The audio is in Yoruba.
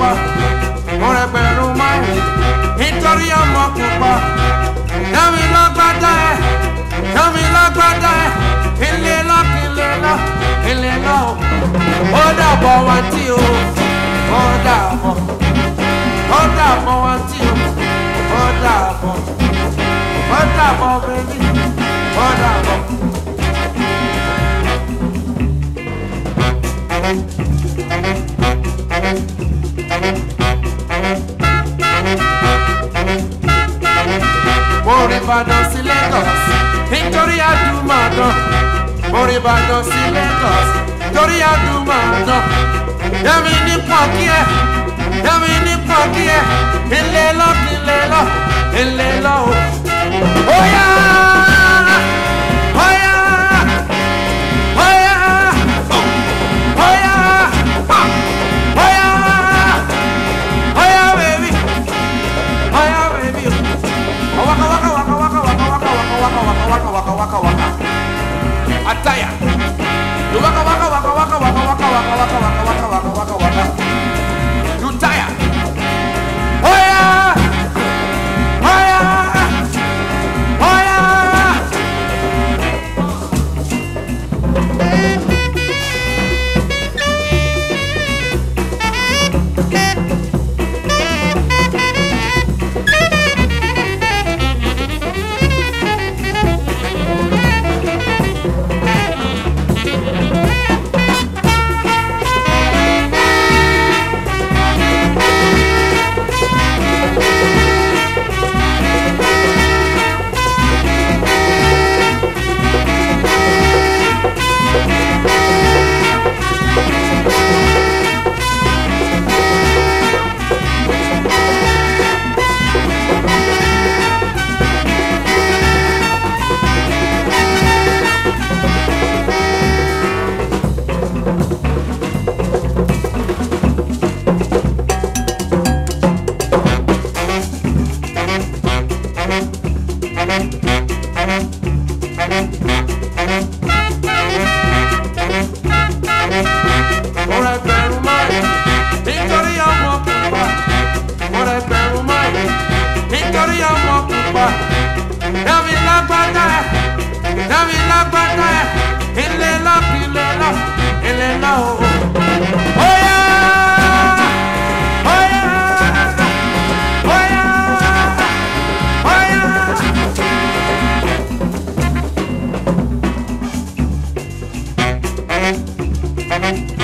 pupa mo rẹgbẹ̀rún márùn nítorí ọmọ pupa dámi lágbádá ẹ dámi lágbádá ẹ ilé lọ ilé lọ ilé lọ ó dàbọ̀ wá tí o ó dàbọ̀ ó dàbọ̀ wá tí o ó dàbọ̀ ó dàbọ̀ bẹ́bí ó dàbọ̀. Orí Ìbàdàn sí Lagos nítorí àdúmọ̀dán. Orí Ìbàdàn sí Lagos nítorí àdúmọ̀dán. Yẹ́mi ní pọ̀kí ẹ̀, yẹ́mi ní pọ̀kí ẹ̀, ilé lọ, ilé lọ, ilé lọ o. Óyá! Óyá! Óyá! Óyá! Óyá! Óyá, baby! Óyá, baby! Waka waka waka waka waka waka waka waka waka waka waka waka. Ataya. You waka waka waka waka waka waka waka waka waka waka waka waka waka. You tire. Oh yeah. Oh yeah. Oh yeah. Mo ra ẹgbẹ̀rún márùn nítorí ọmọ pupa. Mo ra ẹgbẹ̀rún márùn nítorí ọmọ pupa. Dámi lágbádá ẹ̀, dámi lágbádá ẹ̀, ilé lọ, ilé lọ, ilé lọ o. Óyá! Óyá! Óyá! Óyá! Thank